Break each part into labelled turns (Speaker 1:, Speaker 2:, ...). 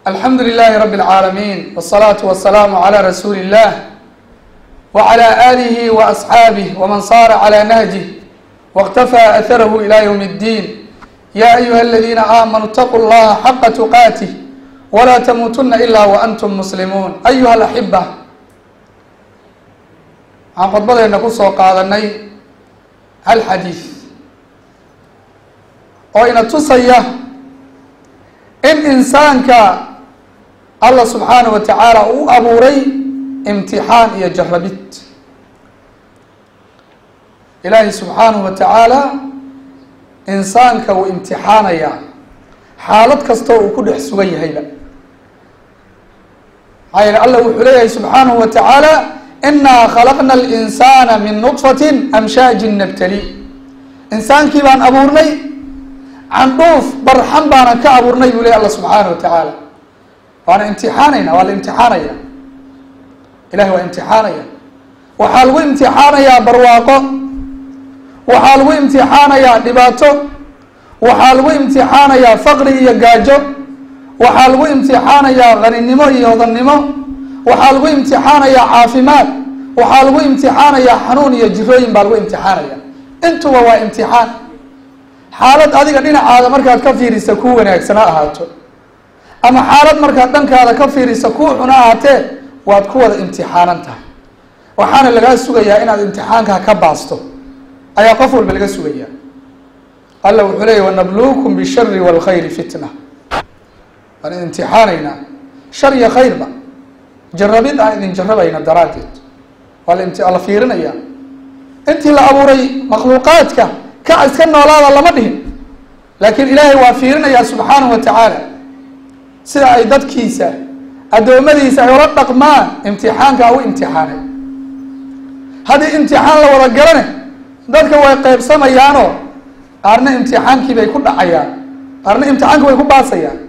Speaker 1: alxamdu lilahi rabi اlcaalamiin wالsalaatu wasalaamu calى rasuuli اllah wعlى alihi وasxaabih wman sara clى nahjih wاktafaa atharahu ilى ywm اddiin ya ayuha aladiina aamanuu اtaquu اllaha xaqa tuqaatih wla tamuutuna ila waantum muslimuun ayuha alaxiba waxaan khudbadeena kusoo qaadanay hal xadiid oo ina tusaya in insaanka allah subxaanaه wa tacaala uu abuuray imtixaan iyo jarabid ilaahi subxaanaه wa tacaala insaanka wuu imtixaanayaa xaalad kastoo uu ku dhex sugan yahayba maxaa yeele allah wuxuu leeyahay subxaanahu wa tacaala inaa khalaqna alinsana min nudfatin amshaajin nabtali insaankii baan abuurnay candhuuf barxan baanan ka abuurnay buu ley alla subxaanahu wa tacaala waana imtixaanayna waa la imtixaanaya ilahi waa imtixaanaya waxaa lagu imtixaanayaa barwaaqo waxaa lagu imtixaanayaa dhibaato waxaa lagu imtixaanayaa faqri iyo gaajo waxaa lagu imtixaanayaa qaninimo iyo hodannimo waxaa lagu imtixaanayaa caafimaad waxaa lagu imtixaanayaa xanuun iyo jirooyin baa lagu imtixaanaya intuba waa imtixaan xaalad adiga dhinacaada markaad ka fiirisa kuu wanaagsan ha ahaato ama xaalad markaad dhankaada ka fiirisa kuu xun ha ahaatee waad ku wada imtixaanan tahay waxaana lagaa sugayaa inaad imtixaankaa ka baasto ayaa qof walba laga sugayaa alla wuxuu leeyay wanabluukum bishari wاlkhayri fitna waan idin imtixaanaynaa shar iyo khayrba jarabid aan idin jarabayna daraaddeed waa la la fiirinaya intii la abuuray makhluuqaadka kac iska noolaada lama dhihin laakiin ilaahay waa fiirinayaa subxaanahu wa tacaala sida ay dadkiisa addoommadiisa ay ula dhaqmaan imtixaankaa u imtixaanay haddii imtixaan la wada galane dadka way qeybsamayaanoo qaarna imtixaankii bay ku dhacayaan qaarna imtixaanki way ku baasayaan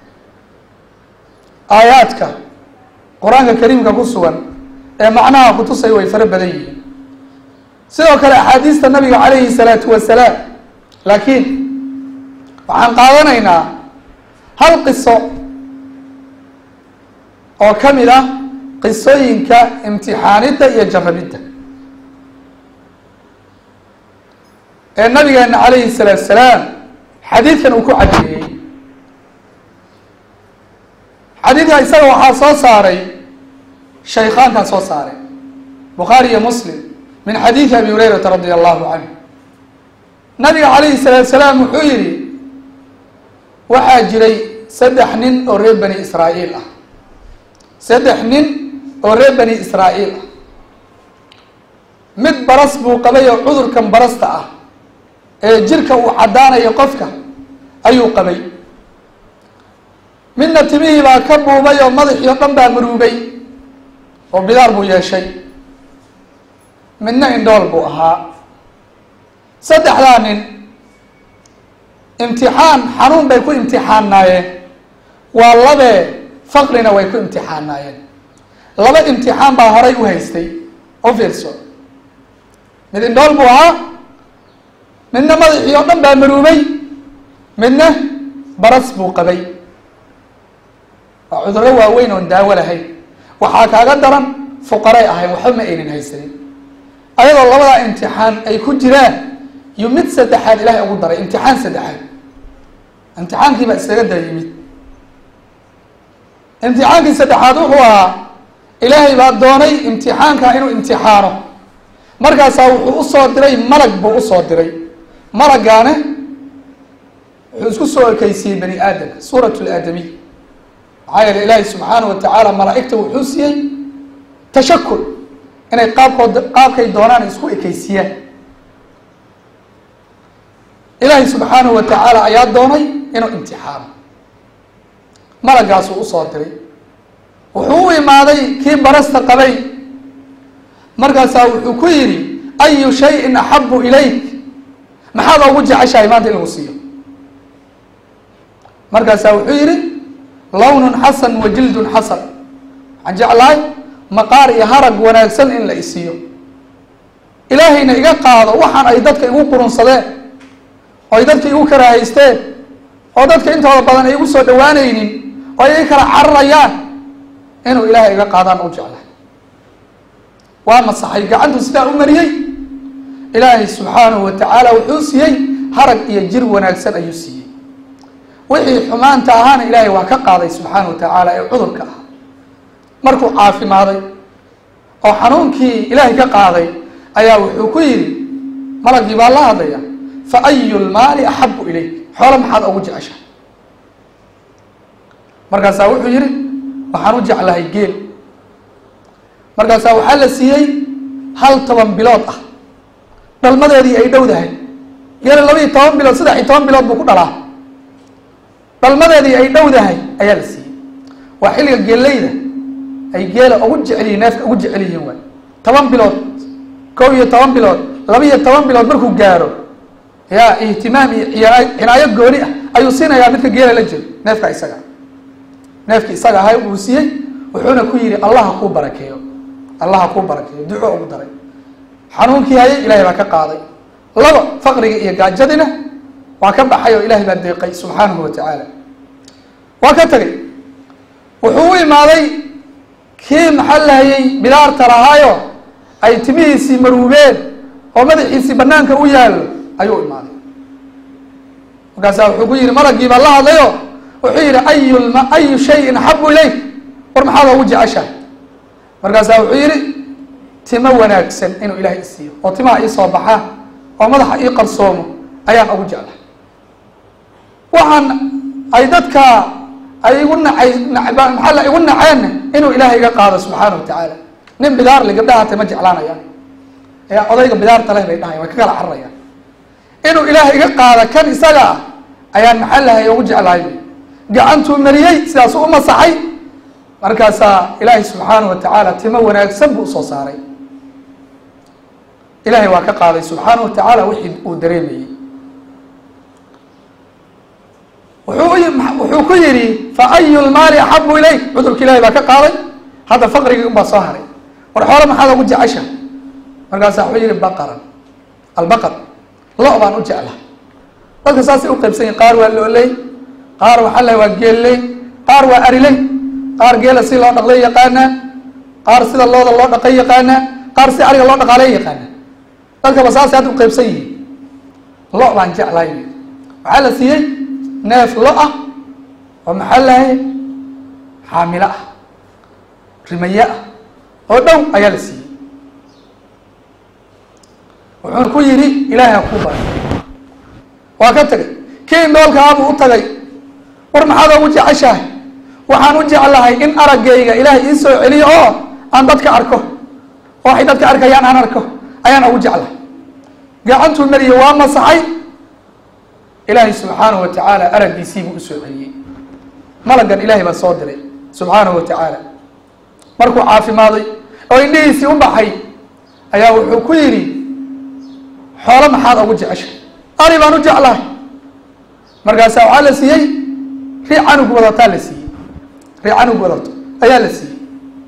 Speaker 1: aayaadka qur-aanka kariimka ku sugan ee macnaha kutusay way fara badan yihiin sidoo kale axaadiista nabiga calayhi salaatu wasalaam laakiin waxaan qaadanaynaa hal qiso oo ka mid ah qisooyinka imtixaanidda iyo jarabidda ee nabigeena calayhi salaatu salaam xadiidkan uu ku cadeeyey xadiidka isaga waxaa soo saaray shaykhaankaa soo saaray bukhaari iyo muslim min xadiidi abi hurayrata radi allahu canhu nabiga calayhi salaatu salaam wuxuu yihi waxaa jiray saddex nin oo reer bani israa'iil ah saddex nin oo reer bani israa'iil ah mid baras buu qabay oo cudurkan barasta ah ee jirka uu caddaanayo qofka ayuu qabay midna timihii baa ka buubay oo madaxii o dhan baa maruubay oo bidaar buu yeeshay midna indhool buu ahaa saddexdaa nin imtixaan xanuun bay ku imtixaanaayeen waa labee faqrina way ku imtixaanaayeen laba imtixaan baa horay u haystay u fiirso mid indhool buu ahaa midna madaxii oo dhan baa maruubay midna baras buu qabay waa cudurro waaweyn oon daawo lahayn waxaa kaaga daran fuqaray ahayn waxba ma aynan haysanin ayadoo labadaa imtixaan ay ku jiraan iyo mid saddexaad ilaahay ugu daray imtixaan saddexaad imtixaankii baa isaga dara yimid imtixaankii saddexaad wuxuu ahaa ilaahay baa doonay imtixaanka inuu imtixaano markaasaa wuxuu usoo diray malag buu usoo diray malagaane wuxuu isku soo ekeysiiyey bani aadamka suurat laadamiy maxaa yeele ilaahay subxaana wa tacaala malaa-igta wuxuu siiyey tashakul inay qaabkood qaabkay doonaan isku ekeysiyaan ilaahay subxaanahu wa tacaala ayaa doonay inuu imtixaano malagaasuu usoo diray wuxuu u imaaday kii barasta qabay markaasaa wuxuu ku yidhi ayu shayin axabu ilayk maxaad ugu jeceshahay maanta in lagu siiyo markaasaa wuxuu yidhi lawnun xasan wa jildun xasan waxaan jeclahay maqaar iyo harag wanaagsan in la isiiyo ilaahayna iga qaado waxaan ay dadka igu qurunsadeen oo ay dadka igu karaahaysteen oo dadka intooda badan ay igu soo dhawaanaynin oo ay kala cararayaan inuu ilaahay iga qaadaan u jeclahay waa masaxay gacantu sidaa u mariyey ilaahay subxaanahu wa tacaala wuxuu siiyey harag iyo jir wanaagsan ayuu siiyey wixii xumaanta ahaana ilaahay waa ka qaaday subxaana wa tacaala ee cudurka ah markuu caafimaaday oo xanuunkii ilaahay ka qaaday ayaa wuxuu ku yidhi malagii baa la hadlaya fa ayu lmaali axabu ilayk xoolo maxaad ugu jeceshahay markaasaa wuxuu yidhi waxaan u jeclahay geel markaasaa waxaa la siiyey hal toban bilood ah dhalmadeedii ay dhowdahay geela laba iyo toban bilood saddex iyo toban bilood buu ku dhalaa dhalmadeedii ay dhowdahay ayaa la siiyey waa xilliga geeleyda ay geela ugu jecelyihin neefka ugu jecel yihiin waay toban bilood kow iyo toban bilood laba iyo toban bilood markuu gaaro yaa ihtimaam iyo ciyaa cinaayo gooni ah ayuu siinayaa midka geela la jiro neefka isaga neefki isaga ahay uu siiyey wuxuuna ku yidhi allaha kuu barakeeyo allaha kuu barakeeyo duco ugu daray xanuunkii hayay ilahay baa ka qaaday laba faqriga iyo gaajadina waa ka baxay oo ilahay baa deeqay subxaanahu wa tacaala waa ka tegay wuxuu u imaaday kii maxaa lahayay bidaarta lahaayo ay timihiisii maruubeen oo madaxiisii banaanka u yaallo ayuu imaaday markaasaa wuxuu ku yihi malagii baa la hadlayo wuxuu yihi ayu lma ayu shayin axabu ilayk war maxaad ugu jeceshahay markaasaa wuxuu yihi timo wanaagsan inuu ilaahay isiiyo oo timaha ii soo baxaa oo madaxa ii qarsoomo ayaan ugu jeclahay waxaan ay dadka ay igu nacay maxaa la igu naceenna inuu ilaahay iga qaado subxaana wa tacaala nin bidaarle gabdhaha hatay ma jeclaanayaan ee odayga bidaarta leh bay dhahayan way ka kala cararayaan inuu ilaahay iga qaada kan isaga ah ayaan maxaa lahay ugu jeclahay gacantuu mariyey sidaasuu u masaxay markaasaa ilaahay subxaana wa tacaala timo wanaagsan buu usoo saaray ilahay waa ka qaaday subxaana wa tacaala wixii uu dareemayey wuxuu ku yidhi fa ayu lmaali axabu ilayk cudurka ilahay baa ka qaaday hadda faqrigii unbaa soo haray war xoolo maxaad ugu jecesha markaasaa wuxuu yihi baqaran albaqar lo baan u jeclaha dadka saasay u qaybsan yihin qaar waa looley qaar waxaa lahay waa geelley qaar waa ariley qaar geela si loo dhaqlay yaqaanaa qaar sida looda loo dhaqay yaqaanaa qaar si ariga loo dhaqaaley yaqaanaa dadkaba saasay hadda u qaybsan yihiin lo baan jeclahay waxaa la siiyey neef lo ah oo maxaa lahay xaamilo ah rimaye ah oo dhow ayaa la siiyey wuxuuna ku yidhi ilaahay ha kuu baray waa ka tegay kii noolkaabuu u tagay war maxaad ugu jeceshahay waxaan u jeclahay in araggayga ilaahay ii soo celiyo oo aan dadka arko oo waxay dadka arkayaan aan arko ayaan ugu jeclahay gacantuu mariye waa masaxay ilaahay subxaanahu wa tacaala araggiisiibuu usoo celiyey malaggan ilaahay baa soo diray subxaanahu wa tacaala markuu caafimaaday oo indhihiisii u baxay ayaa wuxuu ku yidhi xoolo maxaad ugu jeceshay ari baan u jeclahay markaasaa waxaa la siiyey ri canug wadataa la siiyey ri canug wadato ayaa la siiyey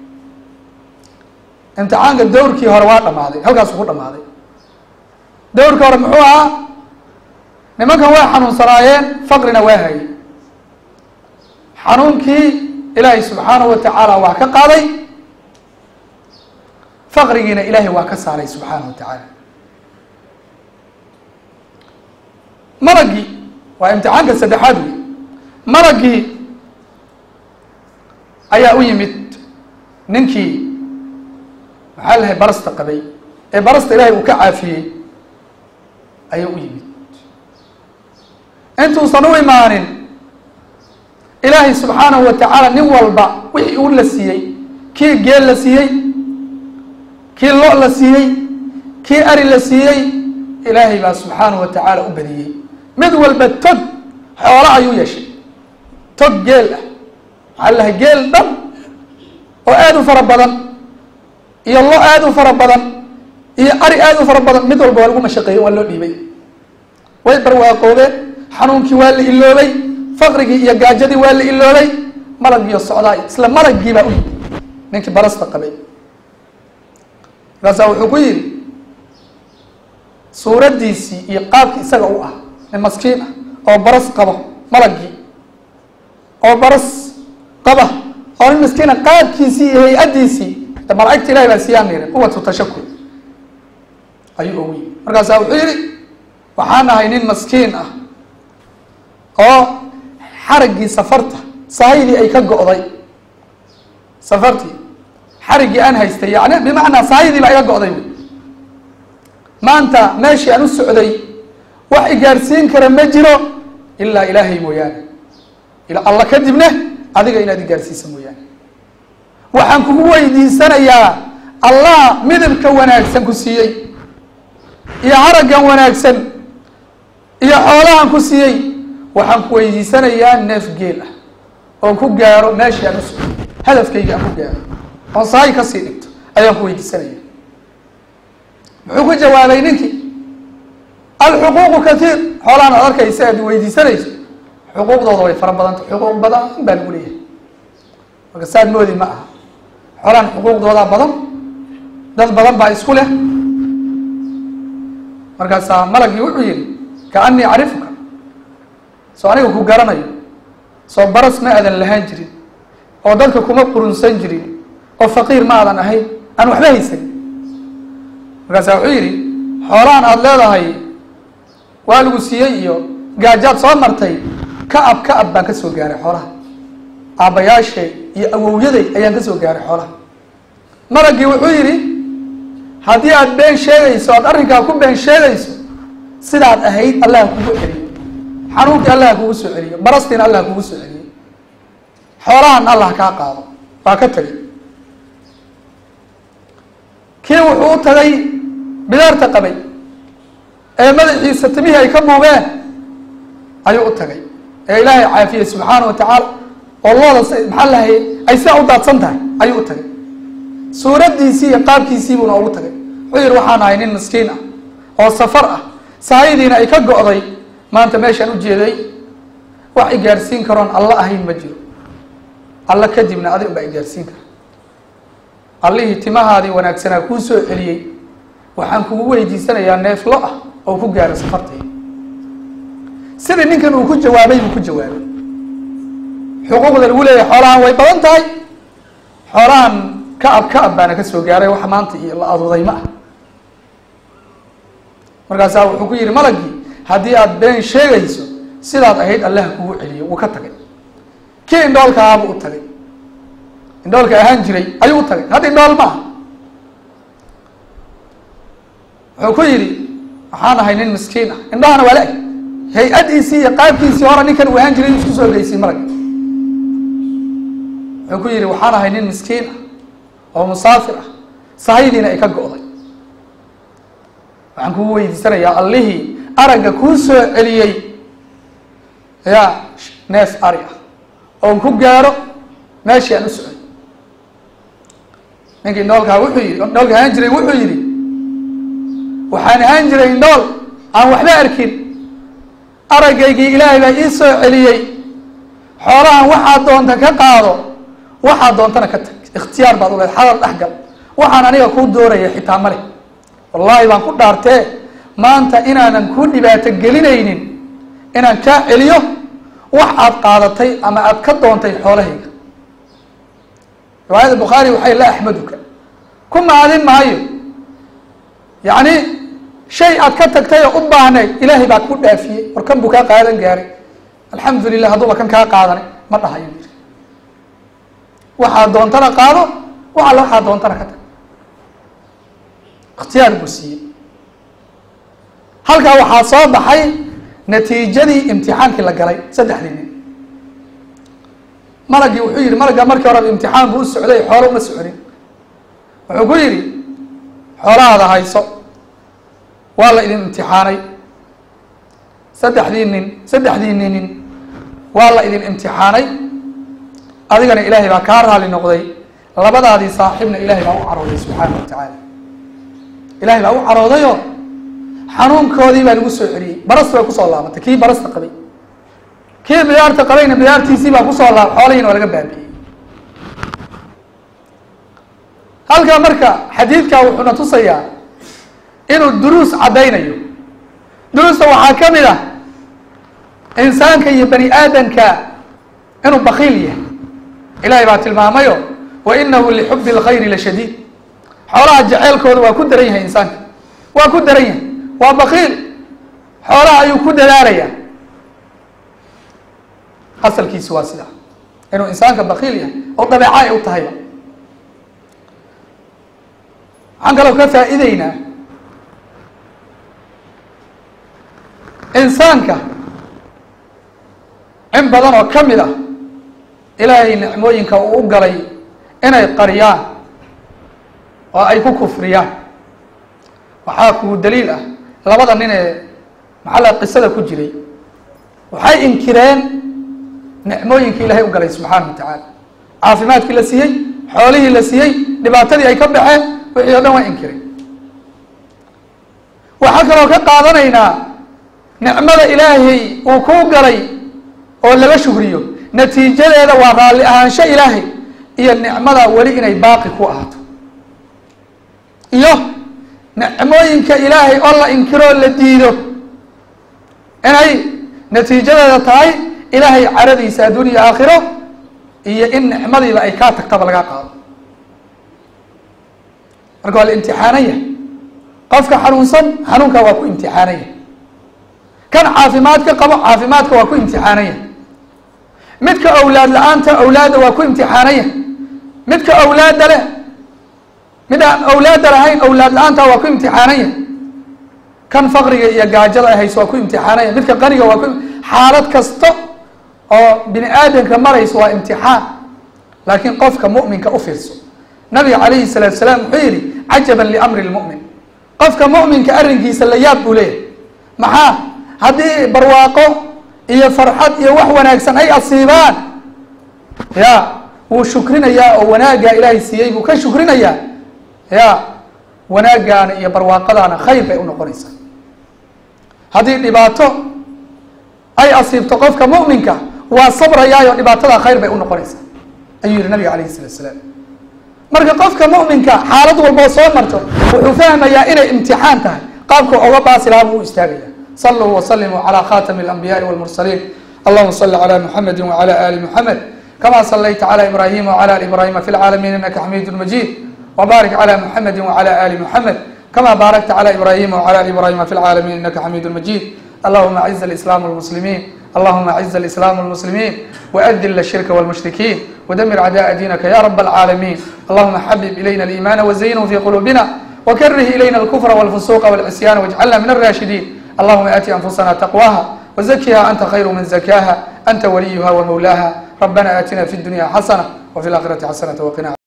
Speaker 1: imtixaanka dawrkii hore waa dhamaaday halkaasuu ku dhamaaday dawrkii hore muxuu ahaa nimankan way xanuunsanaayeen faqrina waa hayay xanuunkii ilaahay subxaanahu wa tacaala waa ka qaaday faqrigiina ilaahay waa ka saaray subxaanahu wa tacaala malagii waa imtixaanka saddexaad wey malagii ayaa u yimid ninkii maxaa lahay barasta qabay ee barasta ilaahay uu ka caafiyey ayaa u yimid intuusan u imaanin ilaahay subxaanahu wa tacaala nin walba wixii uu la siiyey kii geel la siiyey kii lo la siiyey kii ari la siiyey ilaahay baa subxaanahu wa tacaala u badiyey mid walba tog xoolo ayuu yeeshay tog geel ah maxaa lahay geel dhan oo aada u fara badan iyo lo aada u fara badan iyo ari aada u fara badan mid walba waa lagu mashaqeeyey waa loo dhiibay way barwaaqoobeen xanuunkii waa la iloobay faqrigii iyo gaajadii waa la iloobay malagiiyo socdaay isla malagii baa u yimi ninkii barasta qabay markaasaa wuxuu ku yidhi suuraddiisii iyo qaabkii isaga u ah nin maskiin ah oo baras qabo malagii oo baras qaba oo nin miskiina qaabkiisii iyo hay-addiisii de malaa'igta ilahi baa siiyaan yiri quwatu tashakur ayuu ogu yimi markaasaa wuxuu yihi waxaan ahay nin maskiin ah oo xaraggii safarta sahaydii ay ka go'day safartii xariggii aan haystay yani bimacnaa sahaydii baa iga go'day wy maanta meeshii aan u socday wax igaarsiin kara ma jiro ilaa ilaahay mooyaane ila alla kadibna adiga inaad igaarsiisa mooyaane waxaan kugu weydiisanayaa allah midabka wanaagsan ku siiyey iyo haraggan wanaagsan iyo xoolahan ku siiyey waxaan ku weydiisanayaa neef geel ah oon ku gaaro meeshii aan u socday hadafkayga aan ku gaaro oon sahay kasii dhigto ayaan ku weydiisanaya muxuu ku jawaabay ninkii alxuquuqu katiir xoolahan aad arkaysa aad weydiisanayso xuquuqdooda way fara badanta xuquuq badan baa lagu leeyahay marka saad moodi ma aha xoolahan xuquuqdoodaa badan dad badan baa isku leh markaasaa malagii wuxuu yihi kaanii acrifuka soo aniga ku garanayo soo baras ma aadan lahaan jirin oo dadka kuma qurunsan jirin oo faqiir ma aadan ahayn aan waxba haysan markaasaa wuxuu yidhi xoolahan aada leedahay waa lagu siiyey iyo gaajaad soo martay ka ab ka ab baan ka soo gaaray xoolaha aabbayaashay iyo awowyaday ayaan ka soo gaaray xoolaha maragii wuxuu yidhi haddii aad been sheegayso aad arrinkaa ku been sheegayso sidaad ahayd allah kugu celiyo xanuunkii allah kugu soo celiyo barastiina allah kugu soo celiyo xoolahan allah kaa qaado waa ka tagay kii wuxuu u tagay bidaarta qabay ee madaxiisa timihii ay ka muubeen ayuu u tagay ee ilaahay caafiyey subxaana wa tacaala oo looda s maxaa lahay ay sidaa u daadsan tahay ayuu u tagay suuraddiisii iyo qaabkiisii buuna ugu tagay wuxuu yihi waxaan ahay nin miskiin ah oo safar ah sahaydiina ay ka go'day maanta meeshaan u jeeday wax i gaarsiin karoon alla ahayn ma jiro alla kadibna adig baa i gaarsiin kara allihii timahaadii wanaagsanaa kuu soo celiyey waxaan kugu weydiisanayaa neeflo ah oo ku gaaro safartayda sidii ninkan uu ku jawaabay buu ku jawaabay xuquuqda lagu leeyahay xoolahan way badan tahay xoolahan ka ab ka ab baana ka soo gaaray wax maanta iyo la aduuday ma ah markaasaa wuxuu ku yihi malagii haddii aada been sheegayso sidaad ahayd allaha kugu celiyo wuu ka tagay kii indhoolka ahaabuu u tagay indhoolka ahaan jiray ayuu u tagay hadda indhool ma aha wuxuu ku yidhi waxaan ahay nin miskiin ah indhahana waa la-eg hay-adiisii iyo qaabkiisii hore ninkan uu ahaan jiray isku soo geysiy marag wuxuu ku yidhi waxaan ahay nin miskiin ah oo musaafir ah sahaydiina ay ka go'day waxaan kugu weydiisanayaa allihii aragga kuu soo celiyey ya neef ari ah oon ku gaaro meeshii aan u socday ninkii indhoolkaa wuxuu yidhi indhoolka ahaan jiray wuxuu yidhi waxaan ahaan jiray indhool aan waxba arkin aragaygii ilaahay baa ii soo celiyey xoolahan waxaad doonta ka qaado waxaad doontana ka tag ikhtiyaar baad u leed xadal dhexgal waxaan aniga kuu dooraya xitaa male wallaahi baan ku dhaartee maanta inaanan kuu dhibaato gelinaynin inaan kaa celiyo wax aad qaadatay ama aad ka doontay xoolahayga riwaayada bukhaari waxay la axmaduka ku maadin maayo yacni shay aad ka tagtay oo u baahnayd ilaahay baa ku dhaafiyey war kan buu kaa qaadan gaaray alxamdu lilah hadduuba kan kaa qaadanay ma dhahayo yiri waxaad doontana qaado wax alla waxaad doontana ka tag ikhtiyaar buu siiyey halkaa waxaa soo baxay natiijadii imtixaankii la galay saddexdii nin malagii wuxuu yihi malagga markii horeba imtixaan buu u socday xoolo uma soconin wuxuu ku yidhi xoolahaada hayso waa la idin imtixaanay saddexdii nin saddexdii ninin waa la idin imtixaanay adigana ilaahay baa kaa raali noqday labadaadii saaxiibna ilaahay baa u carooday subxaana wa tacaala ilaahay baa u caroodayoo xanuunkoodii baa lagu soo celiyey barasta bay kusoo laabatay kii barasta qabay kii bidaarta qabayna bidaartiisii baa kusoo laab xoolihiina waa laga baabi'iyey halkaa marka xadiidkaa wuxuuna tusayaa inuu duruus caddaynayo duruusta waxaa ka mid ah insaanka iyo bani aadamka inuu bakiil yahay ilahay baa tilmaamayo wa inahu lixubi اlkhayri lashadiid xoolaha jaceylkooda waa ku daran yahay insaanka waa ku daran yahay waa bakiil xoolaha ayuu ku dadaalayaa asalkiisu waa sidaa inuu insaanka bakiil yahay oo dabeeca ay u tahayba waxaan kaloo ka faa'iideynaa insaanka in badan oo ka mid ah ilaahay nicmooyinka uu u galay inay qariyaan oo ay ku kufriyaan waxaa kugu daliil ah labada nin ee maxalla qisada ku jiray waxay inkireen nicmooyinkii ilaahay u galay subxaana wa tacaala caafimaadkii la siiyey xoolihii la siiyey dhibaatadii ay ka baxeen wixii o dhan waa inkireen waxaa kaloo ka qaadanaynaa nicmada ilaahay uu kuu galay oo laga shugriyo natiijadeeda waa raalli ahaansho ilaahay iyo nicmada weli inay baaqi ku ahaato iyo nicmooyinka ilaahay oo la inkiroo la diido inay natiijadeeda tahay ilaahay caradiisa adduuniya aakhiro iyo in nicmadiiba ay kaa tagtaba laga qaado marka waa la imtixaanaya qofka xanuunsan xanuunka waa ku imtixaanaya kan caafimaadka qabo caafimaadka waa ku imtixaanaya midka awlaad la-aanta awlaadda waa ku imtixaanaya midka awlaadda leh mid aan awlaadda lahayn awlaad la-aanta waa ku imtixaanaya kan faqriga iyo gaajada ay hayso waa ku imtixaanaya midka qaniga waa ku xaalad kasta oo bini aadamka marayso waa imtixaan laakiin qofka mu'minka u fiirso nabiga calayhi salaatu salaam wuxuu yihi cajaban liamri lmu'min qofka mu'minka arrinkiisa la yaab buu leeyahay maxaa haddii barwaaqo iyo farxad iyo wax wanaagsan ay asiibaan ya wuu shukrinayaa oo wanaaggaa ilaahay siiyey buu ka shukrinayaa ya wanaaggaana iyo barwaaqadaana khayr bay unoqonaysaa haddii dhibaato ay asiibto qofka mu'minka waa sabrayaayo dhibaatada khayr bay unoqonaysaa ayuu yihi nabiga calayhi salatu salaam marka qofka mu'minka xaalad walboo soo marto wuxuu fahmayaa inay imtixaan tahay qaabka oga baasi lahaa buu u istaagaya saluu waslimuu calى khatami اlanbiyaءi wاlmursaliin allahuma sali calى muxamedi wعalى ali muxamed kama salayta calى ibrahima wعalى ali ibrahima fi lcaalamiin inaka xamiid majid wbarik calى muxamedi wعalى ali muxamed kama baarakta calى ibrahima wعalى ali ibrahima fi lcaalamiin inaka xamiid majid allahuma aciz اlislaam اlmuslimiin allahuma aciz اlislaam اlmuslimiin وأdل الشhirka والمشhrikiin وdmir عdاء dinka ya رb العاalمين اللهma xبب إlyna الإيمان وزynه في qلوبنا وkrه إlyna الكفر والفسوq والعصyان واجعلna من الراشhدين اللهma آتي أنفسنا تقواها وزkها أنت خyر من زكاها أنت وليها ومولاها ربنا آتنا في الدنيا حسنة وفي الآخرة حسنة وقنا